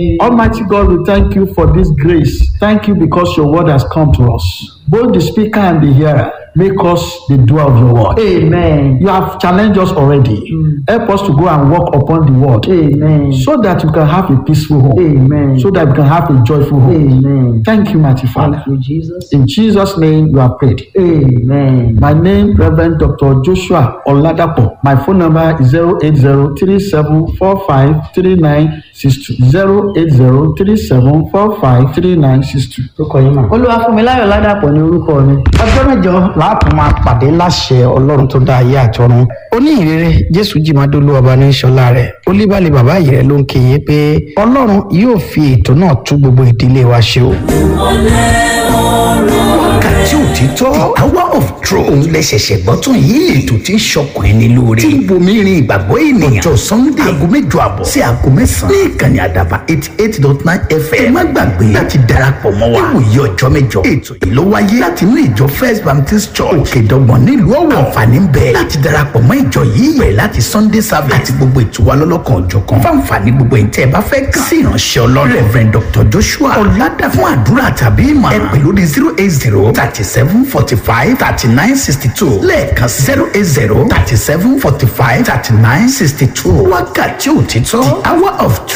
Almighty God, we thank you for this grace. Thank you because your word has come to us. Both the speaker and the hearer, make us the doer of your word. Amen. You have challenged us already. Help us to go and walk upon the word Amen. so that we can have a peaceful home, Amen. so that we can have a joyful home. Amen. Thank you, mighty Father. Thank you, Jesus. In Jesus' name, you are prayed. Amen. My name, Reverend Dr. Joshua Oladapo. My phone number is 08037453962. 08037453962. Tó kọ yín mà. Olúwafúnmiláyọ̀ Ládàpọ̀ ní orúkọ mi. ọjọ́ mẹ́jọ láàpọ̀ máa pàdé láṣẹ ọlọ́run tó dá ayé àtọ́run oníhìnrere jésù jìmádólú ọba ní sọlá rẹ̀ olíbàlẹ̀ bàbá yìí rẹ̀ ló ń kéye pé ọlọ́run yóò fi ètò náà tú gbogbo ìdílé wa ṣe o. wákàtí òtítọ́ the hour of truth òun lè ṣẹ̀ṣẹ̀ gbọ́ tún yìí ètò tí ń ṣọkùn ẹni lóore tí ń bomi rin ìgbàgbọ́ ènìyàn ọjọ́ sunday aago mẹ́jọ àbọ̀ sí aago mẹ́sàn-án ní ìkànnì àdàbà eighty eight dot nine fm ẹ má gbàgbé láti darapọ̀ mọ́ wa níwòye ọjọ́ mẹ́jọ ètò yìí ló wáyé láti inú ìjọ first baptist church òkèdọ́gbọ̀n nílùú ọ̀wọ̀ àǹfààní ń bẹ láti darapọ̀ mọ́ ìjọ yìí bẹ̀rẹ̀ láti sunday service àti gbogbo ètò wa lọ́lọ́kan òjọ̀kan fáǹfààní gbogbo ẹ̀ tẹ́ ẹ bá fẹ́ kàn sí ìránṣẹ́ ọlọ́run reverend dr joshua ọ̀làdà fún àdúrà tàbí ìmọ̀ ẹ pè lórí zero eight zero thirty seven forty five thirty nine sixty two lẹ́ẹ̀kan zero eight zero thirty seven forty five thirty nine sixty two wákàtí òtítọ́ the hour of